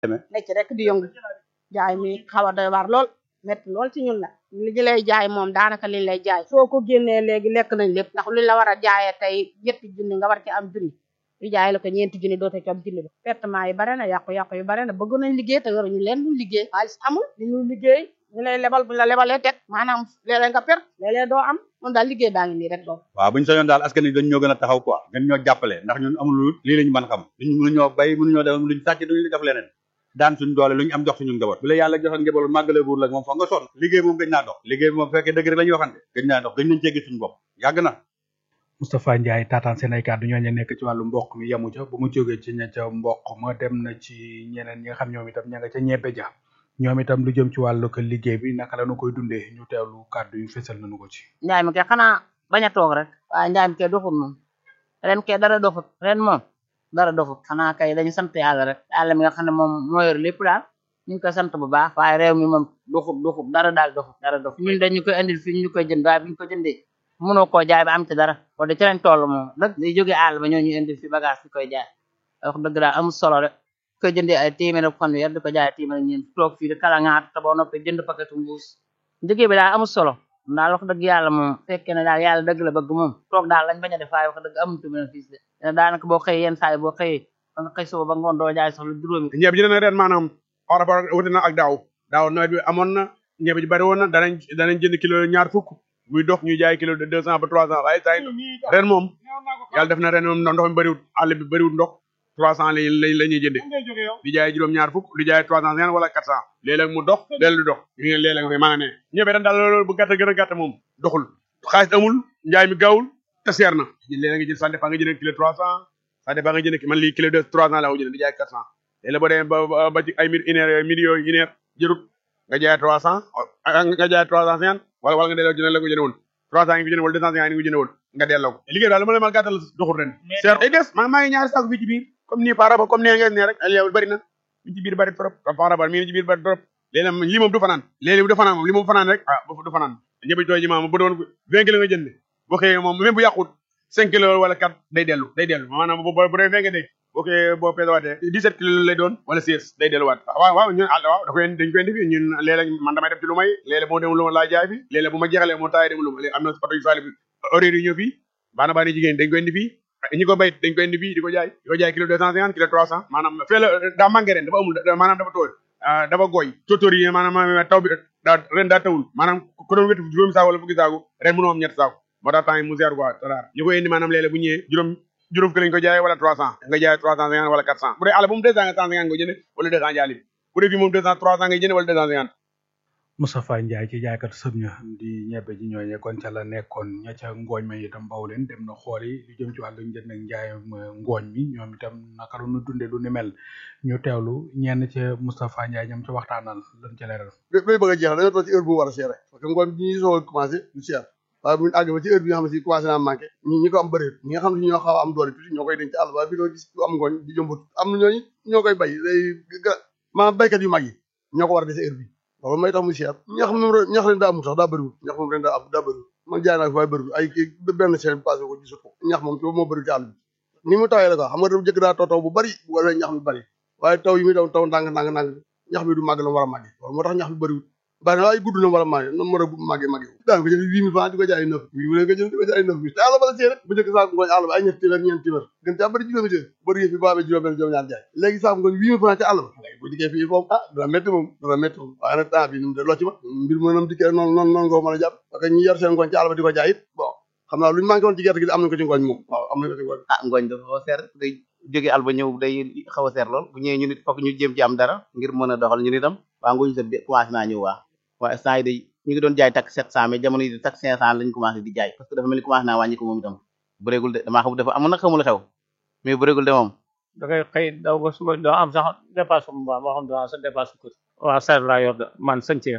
nekk rek di yëngu jaay mi xaw a doy waar lool métti lool ci ñun la li ñu lay jaay moom daanaka liñ lay jaay soo ko génnee léegi lekk nañ lépp ndax luñ la war a jaayee tey ñetti junni nga war ci am junni ñu jaay la ko ñeenti junni doote ci am junni ba pertement yi bare na yàqu-yàqu yi bare na bëgg nañ liggéey te yoruñu leen luñ liggéey xaalis amul li ñu liggéey ñu lay lebal bu la lebalee teg maanaam léeg-léeg nga per léeg-léeg doo am moom daal liggéey baa ngi nii rek doom waaw buñu sañoon daal askan wi dañ ñoo gën a taxaw quoi gën ñoo jàppale ndax ñun amul lu lii lañu mën xam duñ mënu ñoo bay mënu ñoo def luñ sàcc duñu def leneen daan suñu doole lu ñu am jox suñu njaboot bu la yàlla joxoon njaboot màggale buur la moom foog nga sonn liggéey moom gëj naa dox liggéey bi moom fekkee dëgg rek la ñuy waxante gëj naa dox gëj nañ cee gis suñu bopp yàgg na Moustapha Ndiaye taataan seen ay kàddu ñooñu nekk ci wàllu mboq mi yamu ca bu mu jógee ci ña ca mboq ma dem na ci ñeneen ñi nga xam ñoom itam ña nga ca ñebbe ja ñoom itam lu jëm ci wàllu ko liggéey bi naka la nu koy dundee ñu teewlu kàddu yu fésal nañu ko ci njaay mi kay xanaa bañ a toog rek waaye njaay mi kay doxul moom ren kay dara doxut ren moom dara doxut xanaa kay dañu sant yàlla rek yàlla mi nga xam ne moom moo yor lépp daal ñu ngi koy sant bu baax waaye réew mi moom doxut doxut dara daal doxut dara doxut ñun dañu koy indil fii ñu koy jënd waaye bu ñu ko jëndee mënoo koo jaay ba am ci dara kon de ci lañ toll moom dëgg day jógee àll ba ñoo ñu indil fi bagage bi koy jaay wax dëgg daal amul solo rek koy jëndee ay téeméer ak fanweer di ko jaay téeméer ak ñeent toog fii di kala ngaat te boo noppee jënd paquetu mbuus liggéey bi daal amul solo daal wax dëgg yàlla moom fekkee ne daal yàlla dëgg la bëgg moom toog daal lañ bañ a def waaye wax dëgg amutu bénéfice de daanaka boo xëyee yenn saa yi boo xëyee ba nga xëy suba ba ngoon doo jaay sax lu juróomi ñebe ji dana ren maanaam par rapport wuti na ak daaw daaw nawet bi amoon na ñebe ji bari woon na danañ danañ jënd kilo ñaar fukk muy dox ñuy jaay kilo de deux cent ba trois cent waaye saa ren moom yàlla def na ren moom ndox mi bëriwut àll bi bëriwut ndox trois cent lañ lañ la ñuy jëndee di jaay juróom ñaar fukk di jaay trois cent cinquante wala quatre cent léeg-léeg mu dox léeg du dox ñu ngi léeg-léeg nga koy mën a ne ñebe ren daal loolu bu gàtt gën a gàtt moom doxul xaalis amul njaay mi gaawul te seer na léeg-léeg nga jël ça dépend nga jënd kilo trois cent ça dépend nga jënd man lii kilo de trois cent laa ko jënd di jaay quatre cent léeg-léeg boo demee ba ba ci ay mille une heure mille yooyu une heure jërut nga jaay trois cent nga jaay trois cent cinquante wala wala nga delloo jënd la ko jënd woon trois cent yi nga jënd wala deux cent cinquante yi nga jënd woon nga delloo ko liggéey daal ma la ma gàttal doxul ren seer day des maa maa ngi ñaari saako fii ci biir comme nii par rapport comme nee ngeen ne rek yow bëri na mi ci biir bëri trop par rapport mi ci biir bëri trop léegi lii moom du fanaan léegi du fanaan moom lii moom fanaan rek ah du fanaan ñëpp tooy ji maam bu doon vingt kilos nga jënd boo xëyee moom même bu yàqut cinq kilos wala quatre day dellu day dellu maanaam bu bu dee vingt nga dégg boo xëyee boo pesewaatee dix-sept kilos lay doon wala seize day delluwaat waaw waaw ñun àll waaw da koy dañ koy indi fii ñun léeg-léeg man damay def ci lu may léeg-léeg moo dem lu ma laa jaay fi léeg-léeg bu ma jeexalee moo taayee dem lu ma am na oto yu saali bi horaire yi ñëw fii baana baana jigéen dañ koy indi fii ñi ko bay dañ koy indi fii di ko jaay di ko jaay kilo deux cent cinquante kilo trois cent maanaam fee la daa manqué ren dafa amul maanaam dafa tooy dafa gooy tóotóor yi maanaam taw bi daa ren daa tawul maanaam ko doon wetu juróomi saako wala fukki saako ren mënoo am ñetti saako moo tax temps yi mu seer quoi taraar ñu koy indi maanaam léeg-léeg bu ñëwee juróom juróom ki lañ ko jaay wala trois cent nga jaay trois cent cinquante wala quatre cent bu dee àll bu mu deux cent cinquante nga jënd wala deux cent jaali bu dee fii moom deux cent trois cent ngay jënd wala deux cent cinquante Moustapha Ndiaye ci jaaykat sëb ña di ñebe ji ñooñe kon ca la nekkoon ña ca ngooñ ma itam baw leen dem na xooli lu jëm ci wàllu njënd ak njaay ngooñ mi ñoom itam naka la ñu dunde lu ni mel ñu teewlu ñenn ca Moustapha Ndiaye ñoom ca waxtaanal lan ca leeral bay bëgg a jeex dañoo toog ci heure bu war a seere parce que ngooñ bi ñuy soog a commencé du seer waaye bu ñu àgg ba ci heure bi nga xam ne si commencé naa manqué ñi ñi ko am bëreet ñi nga xam ne ñoo xaw a am doole tuuti ñoo koy denc ci àll waaye fii doo gis ku am ngooñ di jëmbut am na ñooñu ñoo koy bay day maanaam baykat yu mag yi ñoo ko war a dese heure bi loolu may tax mu seer ñax moom ñax leen daa amul sax daa bëriwul ñax moom ren daa am daa bëriwul man jaay naa ko waaye bëriwul ay benn semaine passé ko gisut ko ñax moom ci moo bëriwul ci àll bi ni mu tawee la ko xam nga dafa jëkk daa taw taw bu bëri bu ko defee ñax mi bëri waaye taw yi muy taw taw ndànk ndànk ndànk ñax mi du màgg la mu war a màgge loolu moo tax ñax mi bëriwul bari na waaye gudd na wala màgge na mën a màgge màgge daan ko jël huit mille francs di ko jaay neuf huit mille nga jël di ko jaay neuf mille te àll ba la see rek bu njëkk saako ngooñ àll ba ay ñetti téeméer ñeenti téeméer gën caa bëri juróomi téeméer bëri yëf yi boo amee juróom benn juróom ñaar jaay léegi saako ngooñ huit mille francs ci àll ba léegi bu dikkee fii foofu ah dana métti moom dana métti moom waaye nag temps bi nu mu de loo ci ma mbir mu nam dikkee noonu noonu noonu nga ko mën a jàpp parce que ñi yor seen ngooñ ci àll ba di ko jaay it bon xam naa lu ñu manqué woon ci gerte gi am nañ ko ci ngooñ moom waaw am nañ ko ci ngooñ ah ngooñ dafa xaw a seer day jóge àll ba ñëw day xaw a seer lool bu ñëwee ñu nit fokk ñu jéem ci am dara ngir mën a doxal ñu nitam waa ngooñ sa commencé naa ñëw waa waaye instant yi day ñu ngi doon jaay takk sept cent mais jamono yi takk cinq cent lañu commencé di jaay parce que dafa mel ni commencé naa wàññi ko moom itam bëreegul de damaa xam dafa amoon nag xamul xew mais bëreegul de moom da ngay xëy daw ba suba doo am sax dépasse bu baax moo xam doo am sa dépasse ko waaw sar laa yor de man sëncee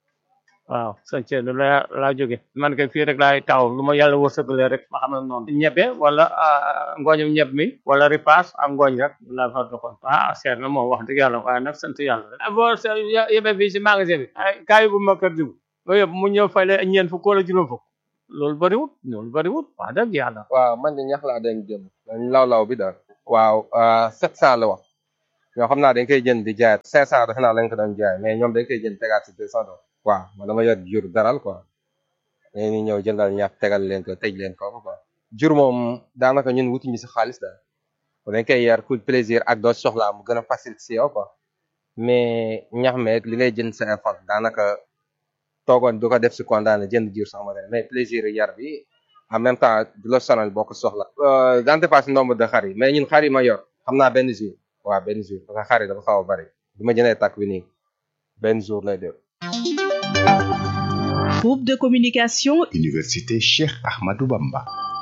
waaw sëncee lu la laa jóge man kay fii rek laay taw lu ma yàlla wërsëgalee rek ma xam ne noonu ñebe wala ngooñum ñeb mi wala ripaas ak ngooñ rek laa fa doxoon ah seer na moom wax dëgg yàlla waaye nag sant yàlla rek boo yebe fii si magasin bi ay kaay bu ma kër diw nga yóbbu mu ñëw fay la ñeent fukk wala juróom fukk loolu bëriwut loolu bëriwut wax dëgg yàlla waaw man de ñax laa den jëm law law bi daal waaw sept cent la wax ñoo xam naa dañ koy jënd di jaay cinq cent defe naa lañ ko doon jaay mais ñoom dañ koy jënd tegaat si deux cent dollars waaw man dama yor jur daral quoi dañuy ñëw jëndal ñax tegal leen ko tëj leen ko quoi jur moom daanaka ñun wutuñu si xaalis daal dañ koy yar pour plaisir ak doo soxlaa mu gën a facile si yow quoi mais ñax meeg li ngay jënd sa effort daanaka toogoon du ko def si condamné jënd jur sax ma mais plaisir yar bi en même temps du la sonal boo ko soxla daan dépasse nombre de xar yi mais ñun xar yi ma yor xam naa benn jour waaw benn jour parce que xar yi dafa xaw a bari du ma jëndee takk bi nii benn jour lay def Groupe de communication Université Cheikh Ahmadou Bamba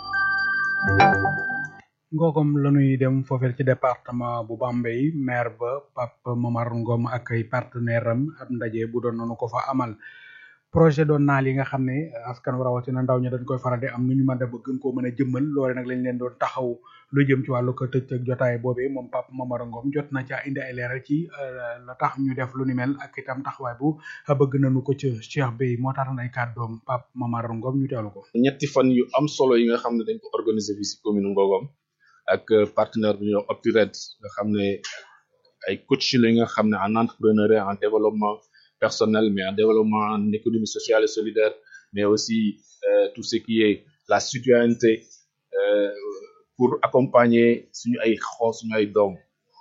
ngoogom lañuy dem foofeel ci département bu Bambey maire ba Pape Momar Ngom ak ay partenaire am ab ndaje bu doon noonu ko fa amal projet doon naal yi nga xam ne askan wi rawatina ndaw ñi dañ koy faral di am nu ñu mën a ba gën koo mën a jëmmal loole nag lañ leen doon taxaw lu jëm ci wàllu ko tëj ak jotaay boobee moom Pape Momar Ngom jot na ca indi ay leeral ci la tax ñu def lu ni mel ak itam taxawaay bu bëgg nañu ko ca Cheikh Bey moo tax ay kàddoom Pape Momar Ngom ñu teelu ko. ñetti fan yu am solo yi nga xam ne dañ ko organiser fii si commune Ngogom ak partenaire bu ñuy wax OptiRed nga xam ne ay coach la nga xam ne en entrepreneuriat en développement personnel mais en développement en économie sociale et solidaire mais aussi euh, tout ce qui est la citoyenneté euh, pour accompagner suñu ay xoo suñu ay doom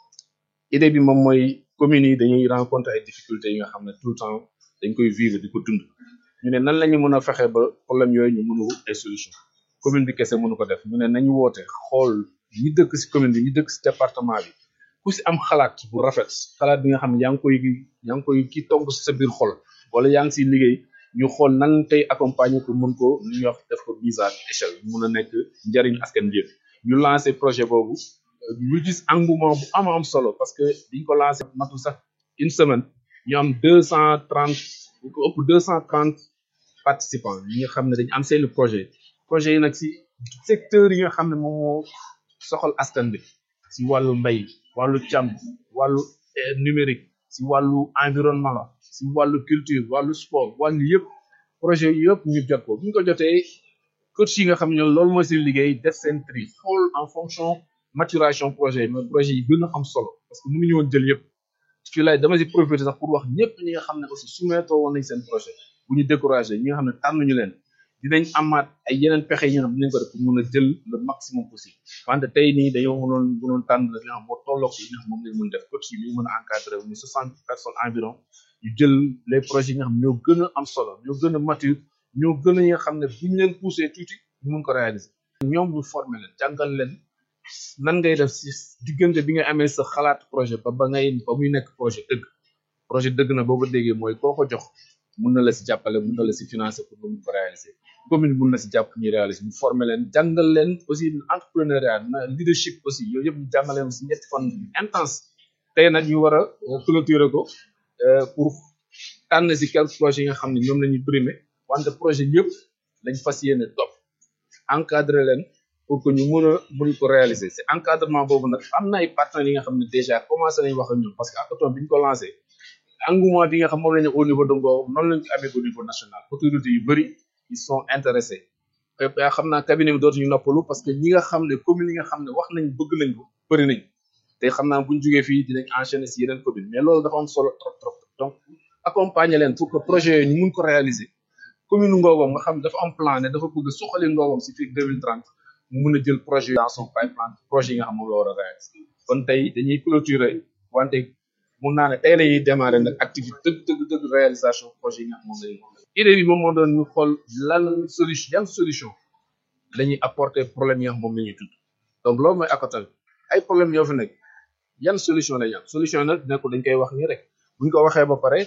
idée bi moom mooy communes yi dañuy rencontrer ay difficultés yi nga xam ne tout le temps dañ koy vivre di ko dund ñu ne nan la ñu mën a fexe ba problème yooyu ñu mën a wut ay solution commune bi kese mënu ko def ñu ne nañu woote xool ñi dëkk si commune bi ñi dëkk si département bi ku si am xalaat bu rafet xalaat bi nga xam ne yaa ngi koy yaa ngi koy ki togg si sa biir xol wala yaa ngi siy liggéey ñu xool nan tey accompagner ko mën ko lu ñuy wax def ko mise à échelle mun a nekk njariñ askan bi yëpp ñu lancé projet boobu ñu gis engouement bu am am solo parce que biñ ko lancé matu sax une semaine ñu am deux cent trente bu ko ëpp deux cent trente participants ñi nga xam ne dañu am seeni projet projet yi nag si secteur yi nga xam ne moom moo soxal askan bi si wàllu mbay wàllu càmm wàllu numérique si wàllu environnement la si wàllu culture wàllu sport wàllu yëpp projet yëpp ñu jot ko bu ñu ko jotee coach yi nga xam ne loolu mooy seen liggéey def seen tri xool en fonction maturation projet yi mais projet yi gën a am solo parce que mënuñu woon jël yëpp fii lay dama si profiter sax pour wax ñëpp ñi nga xam ne aussi soumettre woon nañ seen projet bu ñu découragé ñi nga xam ne tànnuñu leen dinañ amaat ay yeneen pexe yi nga xam ne dinañ ko def pour mën a jël le maximum possible wante tey nii dañoo mënoon mënoon tànn li nga xam moo tolloog yi nga xam moom lañ mën def coach yi ñu mën a encadré wu ñu soixante personnes environ ñu jël les projets yi nga xam ñoo gën a am solo ñoo gën a mature ñoo gën a yi nga xam ne bu ñu leen poussé tuuti ñu mun ko réaliser ñoom ñu former leen jàngal leen nan ngay def si diggante bi nga amee sa xalaat projet ba ba ngay ba muy nekk projet dëgg projet dëgg na boo ko déggee mooy koo ko jox mun na la si jàppale mun na la si financer pour mun ko réaliser commune mun na si jàpp ñuy réaliser ñu former leen jàngal leen aussi entrepreneuriat na leadership aussi yooyu yëpp ñu jàngal leen si ñetti fan intense tey nag ñu war a clôturer ko pour tànn si quelques projets yi nga xam ne ñoom la ñuy primer wante projet yëpp lañ fas yéene topp encadrer leen pour que ñu mën a mën ko réaliser si encadrement boobu nag am na ay partenaires yi nga xam ne déjà commencé nañ wax ak ñoom parce que hackathon bi ñu ko lancé engouement bi nga xam moom la ñu au niveau de Ngor noonu lañ ko amee au niveau national autorités yu bëri ils sont intéressés yaa xam naa cabinet bi dootuñu noppalu parce que ñi nga xam ne commune yi nga xam ne wax nañ bëgg nañ ko bëri nañ te xam naa buñ jógee fii dinañ enchaîner si yeneen commune mais loolu dafa am solo trop trop donc accompagner leen pour que projet yooyu ñu mun ko réaliser commune Ngogom nga xam ne dafa am plan ne dafa bëgg suqali Ngogom si fii 2030 mu mun a jël projet dans son pipeline projet yi nga xam moom la war a réaliser kon tey dañuy clôturer wante mun naa ne tey la ñuy démarrer nag activité dëgg dëgg dëgg réalisation projet yi nga xam moom lañu idée bi moom moo doon ñu xool lan solution yan solution la ñuy apporter problème yi nga xam moom la ñuy tudd donc loolu mooy accotal ay problème yoo fi nekk yan solution la ñu am solution nag nekkul dañ koy wax nii rek buñ ko waxee ba pare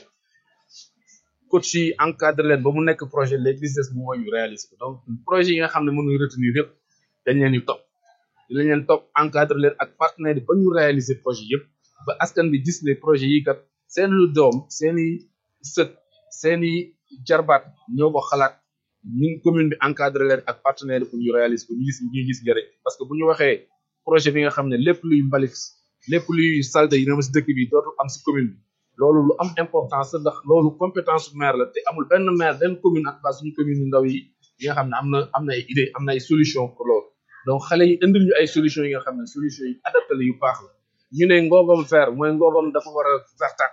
coach yi encadré leen ba mu nekk projet léegi li des mooy ñu réaliser ko donc projet yi nga xam ne mënuñ retenir yëpp dañ leen di topp dañ leen topp encadré leen ak partenaire yi ba ñu réaliser projet yëpp ba askan bi gis ne projet yi kat seeni doom seeni sët seeni jarbaat ñoo ko xalaat ñun commune bi encadré leen ak partenaire pour ñu réaliser ko ñu gis ñu gis njëriñ parce que bu ñu waxee projet bi nga xam ne lépp luy mbalit lépp luy salte yi na ma si dëkk bi dootul am si commune bi loolu lu am importance la ndax loolu compétence maire la te amul benn maire benn commune ak suñu commune yu ndaw yi yi nga xam ne am na am na ay idée am na ay solution pour loolu donc xale yi indil ñu ay solution yi nga xam ne solution yi adapté la yu baax la ñu ne ngogom fer mooy ngogom dafa war a vertac